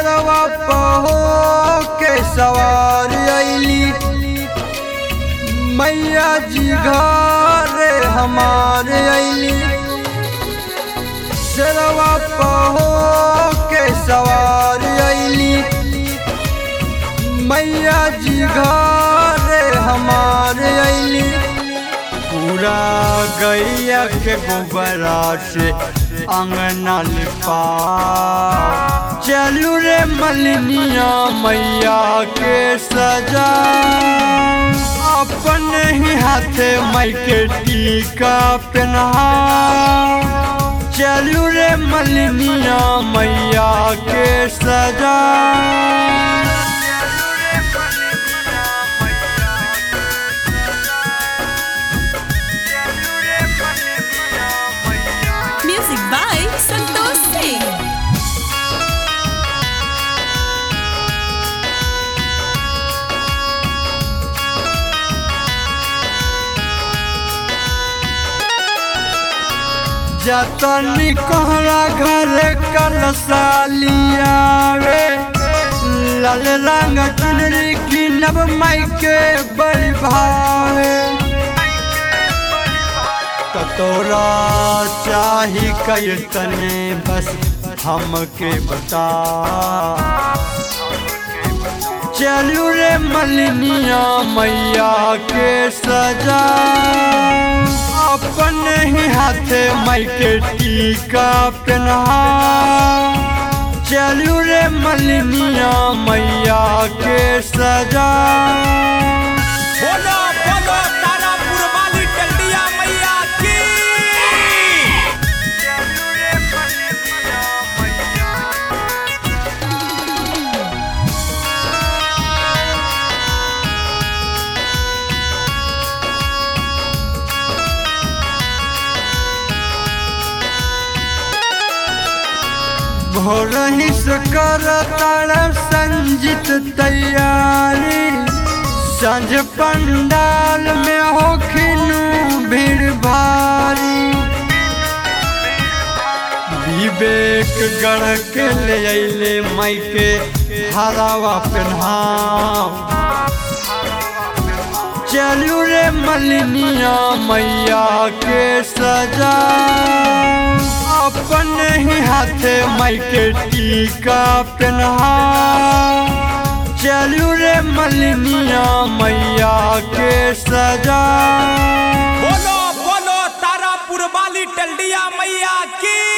शेरवा पहो के सवार अली मैया जी घर हमारे अली शेरवा पहो के सवार अली मैया जी घर हमारे अली पूरा गैया के गोबरा से अंगना लिपा चलू रे मलिनिया मैया के सजा अपने ही हाथे मई के टीका पहना चलू रे मलिनिया मैया के सजा Music by Santosh Singh. जतनी कोहरा घर कलसालिया रे लाल रंग चुनरी की नब माई के बड़ी भावे कतोरा चाही कई तने बस हमके बता चलू रे मलिनिया मैया के सजा अपने ही हाथे माई के टीका पहना चलू रे मलिनिया मैया के सजा बोलो बोलो तारापुर वाली टंडिया मैया की भोर ही कर तार संजित तैयारी संझ पंडाल में हो खिनू भीड़ भारी विवेक गढ़ के ले अले माई के हरावा पहनाओ चलू रे मलिनिया मैया के सजा अपने ही हाथे माई के टीका पहना चलू रे मलिनिया मैया के सजा बोलो बोलो तारापुर वाली टंडिया मैया की